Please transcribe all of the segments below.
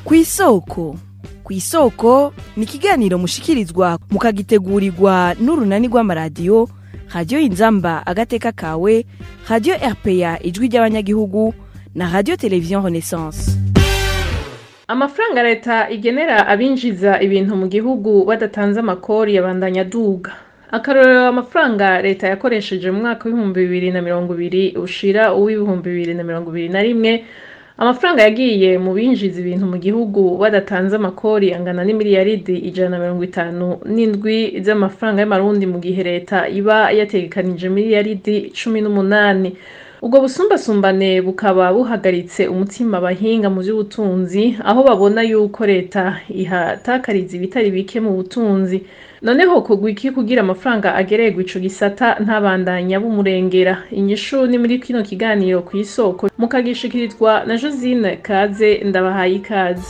ku isoko ku isoko ni ikiganiro mushikirizwa mukagitegurirwa n'urunani rw'amaradiyo radiyo inzamba agateka kawe radiyo rpa ijwi ry'abanyagihugu na radiyo televiziyo renaissance amafaranga leta igenera abinjiza ibintu mu gihugu badatanze amakori yabandanya aduga akarorero amafaranga leta yakoresheje mu mwaka w'ibihumbi bibiri na mirongo ibiri ushira uw'ibihumbi bibiri na mirongo ibiri na rimwe amafaranga yagiye mu binjiza ibintu mu gihugu badatanze amakori angana n'imiliyaridi ijana na mirongo itanu n'indwi z'amafaranga y'amarundi mu gihe leta iba yategekanije miliyaridi cumi n'umunani ubwo busumbasumbane bukaba buhagaritse umutima abahinga mu by'ubutunzi aho babona yuko leta ihatakariza ibitari bike mu butunzi noneho kugwa iki kugira amafaranga agererwa ico gisata ntabandanya bumurengera inyishu ni muri kino kiganiro ku isoko mukagishikirizwa na josine kaze ndabahaye ikaze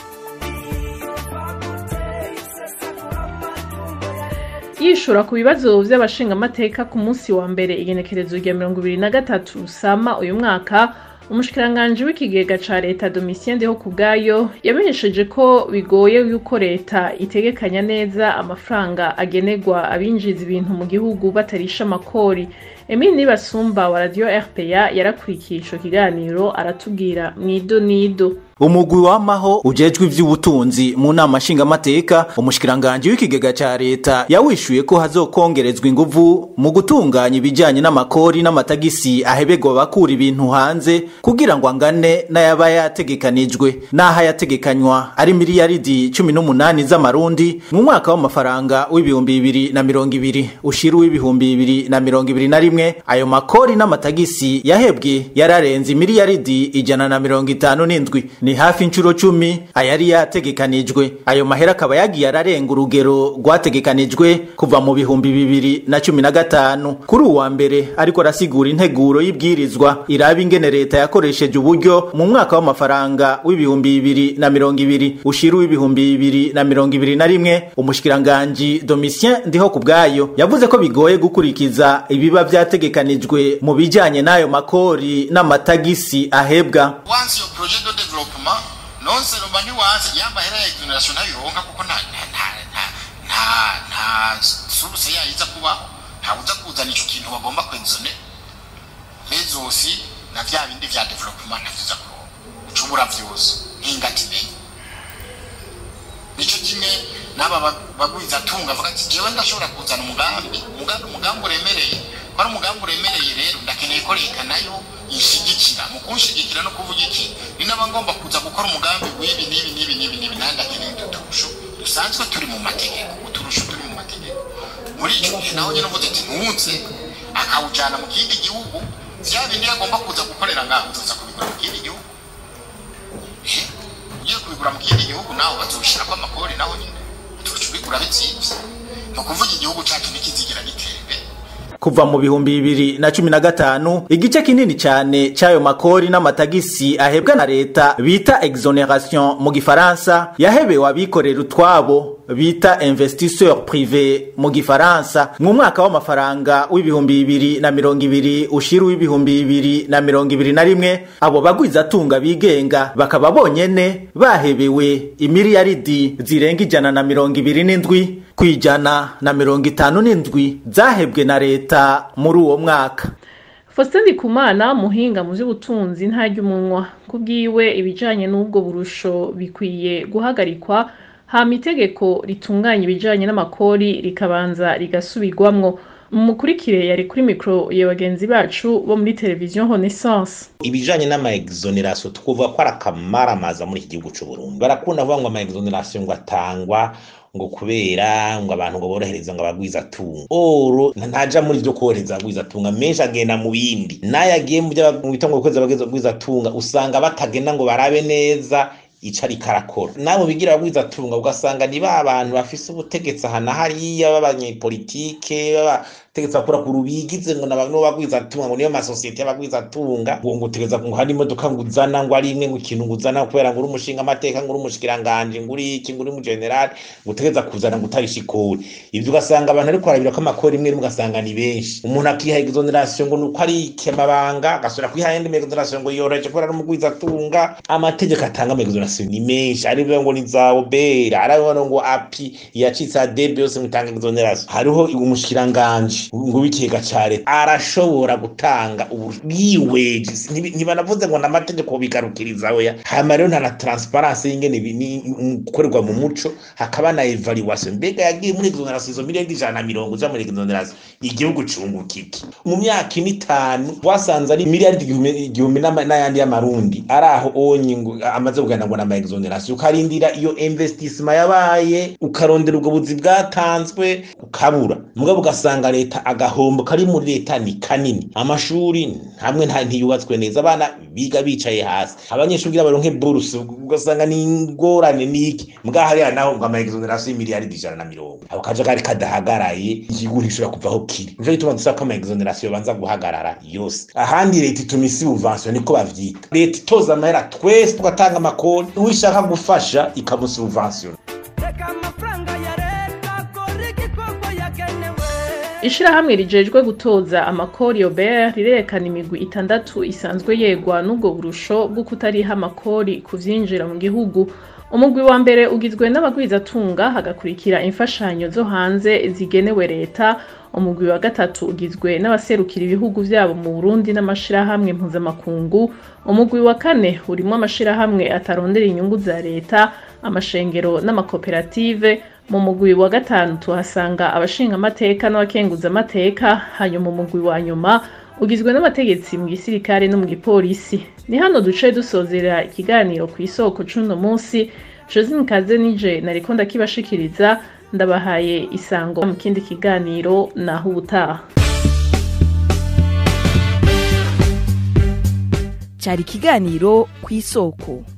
yishura ku bibazo vy'abashingamateka ku munsi wa mbere igenekerezo rya mirongo ibiri na gatatu rusama uyu mwaka umushikiranganji w'ikigega ca leta domitien ndeho ku bwayo yamenyesheje ko bigoye yuko leta itegekanya neza amafaranga agenerwa abinjiza ibintu mu gihugu batarisha amakori emile nibasumba wa radiyo rpa yarakurikiye ico kiganiro aratubwira mwido nido umugwi wamaho ujejwe ivy'ubutunzi mu nama nshingamateka umushikiranganji w'ikigega ca leta yawishuye ko hazokongerezwa inguvu mu gutunganya ibijanye n'amakori n'amatagisi ahebegwa abakura ibintu hanze kugira ngo angane n'ayaba yategekanijwe n'aho yategekanywa ari miliyaridi cumi n'umunani z'amarundi mu mwaka w'amafaranga w'ibihumbi bibiri na mirongo ibiri ushira uw'ibihumbi bibiri na mirongo ibiri na rimwe ayo makori n'amatagisi yahebwe yararenze imiliyaridi ijana na mirongo itanu n'indwi ni hafi inshuro cumi ayari yategekanijwe ayo mahera akaba yagiye ararenga urugero rwategekanijwe kuva mu bihumbi bibiri na cumi na gatanu kuri uwa mbere ariko arasigura integuro y'ibwirizwa iraba ingene leta yakoresheje uburyo mu mwaka w'amafaranga w'ibihumbi bibiri na mirongo ibiri ushira uw'ibihumbi bibiri na mirongo ibiri na rimwe umushikiranganji domitien ndiho ku bwayo yavuze ko bigoye gukurikiza ibiba vyategekanijwe mu bijanye n'ayo makori n'amatagisi ahebwa once your projet de développement non seulement ntiwazi ya mahera ya exoneration ntabironka kuko nta nta nta nta nta nta source yayiza kubaho ntawuza kuzana ico kintu bagomba kwenzone mezosi na vya bindi vya development ntaviza kuronka ucubura vyose nk'ingati menye nico kimwe n'aba bagwiza tunga avuga ati jewe ndashobora kuzana umugambi umugambi umugambi uremereye ko ari umugambi uremereye rero ndakeneye ko leta nayo ishigikira mu kunshigikira no kuvuga iki ni naba ngomba kuza gukora umugambi w'ibi n'ibi n'ibi n'ibi n'ibi nanjye ndakeneye uturusho dusanzwe turi mu mategeko uturusho turi mu mategeko muri icyo gihe nawe nyine uvuze ati ntunze akawujyana mu kindi gihugu vya bindi agomba kuza gukorera ngaho uzoza kubigura mu kindi gihugu ugiye kubigura mu kindi gihugu nawe bazobishirako amakori naho nyine uturusho ubigura bizimvye ni ukuvuga igihugu cacu ntikizigira gitera imbere kuva mu bihumbi bibiri na cumi na gatanu igice kinini cyane cy'ayo makori n'amatagisi ahebwa na leta bita exoneration mu gifaransa yahebewe abikorera utwabo bita investisseur privé mu gifaransa mu mwaka w'amafaranga w'ibihumbi bibiri na mirongo ibiri ushira w'ibihumbi bibiri na mirongo ibiri na rimwe abo bagwizatunga bigenga bakaba bonyene bahebewe imiliyaridi zirenga ijana na mirongo ibiri n'indwi ku ijana na mirongo itanu n'indwi zahebwe na leta muri uwo mwaka Faustin Ndikumana muhinga mu by'ubutunzi ntarya umunwa kubwiwe ibijanye n'ubwo burusho bikwiye guhagarikwa hama itegeko ritunganya ibijanye n'amakori rikabanza rigasubirwamwo mukurikire yari kuri mikoro ya bagenzi bacu bo muri televiziyo Renaissance ibijanye n'ama exoneration twuvuga ko ari akamaramaza muri iki gihugu c'u Burundi barakunda kuvuga ngo ama exoneration ngo atangwa ngo kubera ngo abantu ngo borohereza ngo abagwiza tunga oro ntaja muri vyo korohereza abagwiza tunga menshi agenda mu bindi nayo agiye mu byo bita ngo kweza abagwiza tunga usanga batagenda ngo barabe neza ico ariko arakora nabo bigira abagwiza tunga ugasanga ni ba bantu bafise ubutegetsi aha na hariya b'abanyepolitike tegeza kura ku rubigize ngo n'abantu bagwizatunga ngo niyo masosiyete y'abagwizatunga ngo ngo tegeza ngo hari imodoka ngo uzana ngo ari imwe ngo ikintu ngo uzana kubera ngo uri umushinga amateka ngo uri umushikiranganje ngo uri iki ngo uri mu general ngo utegeza kuzana ngo utarisha ikori ivyo ugasanga abantu ariko barabira ko amakori imwe rimwe ugasanga ni benshi umuntu akiha exoneration ngo nuko ari ikemabanga agasubira kwiha yindi exoneration ngo yoroheje kubera ari umugwizatunga amategeko atanga ama exoneration ni menshi ari ngo ni za obera ari ngo api yacitse adebe yose ngo itanga exoneration hariho umushikiranganje ngo w'ikigega ca leta arashobora gutanga ubwiweje ntibanavuze ngo n'amategeko bigarukiriza oya hama rero nta na transparence y'ingene gukorerwa mu muco hakaba na evaluation mbega yagiye muri exoneration izo miliyoni ijana na mirongo uja muri exoneration igihugu cunguka iki mu myaka ine itanu wasanze ari miliyaridi igihumbi n'ayandi y'amarundi ari aho onye ngo amaze kugana ngo n'ama exoneration ukarindira iyo investissement yabaye ukarondera ubwo buzi bwatanzwe ukabura mugabo ugasanga leta agahombo kari muri leta ni kanini amashuri hamwe ntiyubatswe neza abana biga bicaye hasi abanyeshuri kugira baronke buruse ugasanga ni ingorane niki mbwa hariya naho ngo ama exoneration y'imiliyaridi ijana na mirongo ako kajagari kadahagaraye igihugu ntishobora kuva aho kiri nico gituma dusaba ko ama exoneration banza guhagarara yose ahandi leta ituma isi subvention niko bavyita leta itoza amahera twese tugatanga amakoni uwishaka gufasha ikamusa subvention ishirahamwe rijejwe gutoza amakori Obert rirerekana imigwi itandatu isanzwe yegwa n'ubwo burusho bwo kutariha amakori ku vyinjira mu gihugu umugwi wa mbere ugizwe n'abagwizatunga hagakurikira imfashanyo zo hanze zigenewe leta umugwi wa gatatu ugizwe n'abaserukira ibihugu vyabo mu Burundi n'amashirahamwe mpuzamakungu umugwi wa kane urimwo amashirahamwe atarondera inyungu za leta amashengero n'amakoperative mu mugwi wa gatanu tuhasanga abashinga amateka n'abakenguza amateka hanyuma umugwi wa nyuma ugizwe n'abategetsi mu gisirikare no mu gipolisi ni hano duce dusozera ikiganiro ku isoko c'uno munsi josine kaze nije nariko ndakibashikiriza ndabahaye isango mu kindi kiganiro naho ubutaha cyari ikiganiro ku isoko